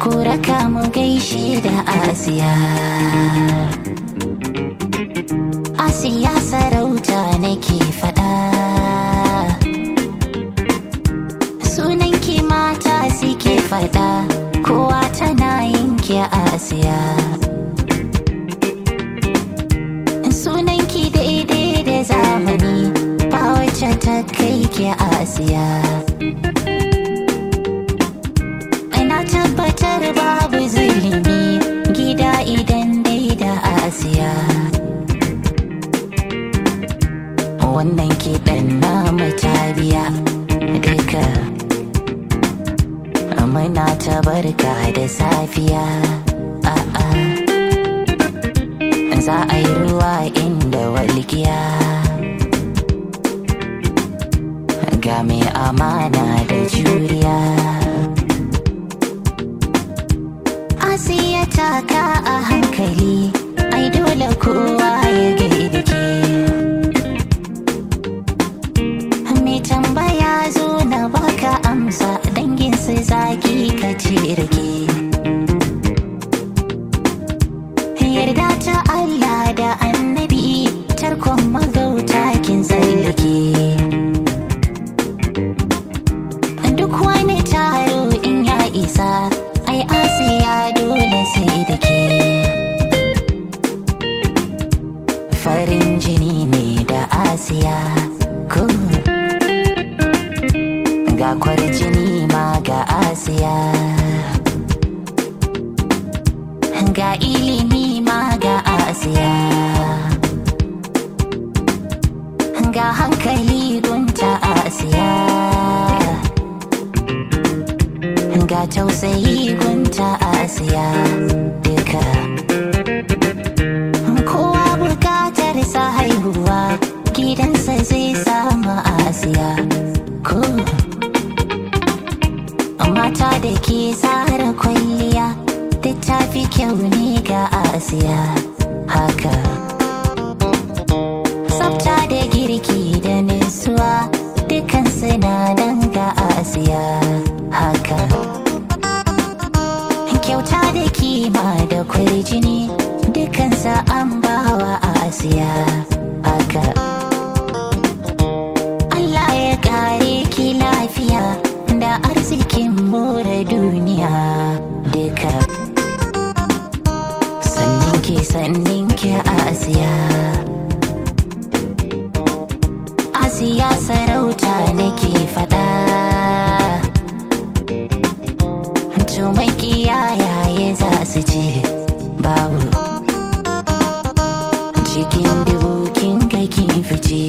ku raka mu gaishe da asiya asiya sarauta nake faɗa sunan ki mata suke faɗa kowa tana yin ki asiya sunan ki daidai da zamani ba wacce ta kai ki asiya ina tabbatar babu zulumi gida idan dai da asiya wannan kiɗan na matabiya duka muna ta barka da safiya a'a za a yi ruwa inda walgiya ga mai amana da juriya asiya taka a hankali ai dole kowa ya gaida ke mai tambaya zo na baka amsa dangin su zaki ka ce rike yarda ta Allah da annabi tarkon magauta kin tsallake duk wani taro in ya isa ai asiya dole sai da ke farin jini ne da asiya ko ga kwarjini ma ga asiya ga ilimi ma ga asiya ga hankali gunta asiya ga tausayi gunta asiya duka kowa bukatar sa haihuwa gidansa zai samu asiya ko mata da ke tsara kwalliya duk ta fi kyau ne ga asiya haka tsafta da girki da nisuwa dukan sinadan ga asiya haka kyauta da kima da kwarjini dukansa an bawa asiya haka Allah ya kare ki lafiya da arzikin more duniya duka sannin ki sannin ki asiya asiya sarauta nake fada to yayaye za su ce babu cikin dubu kin ga kin fice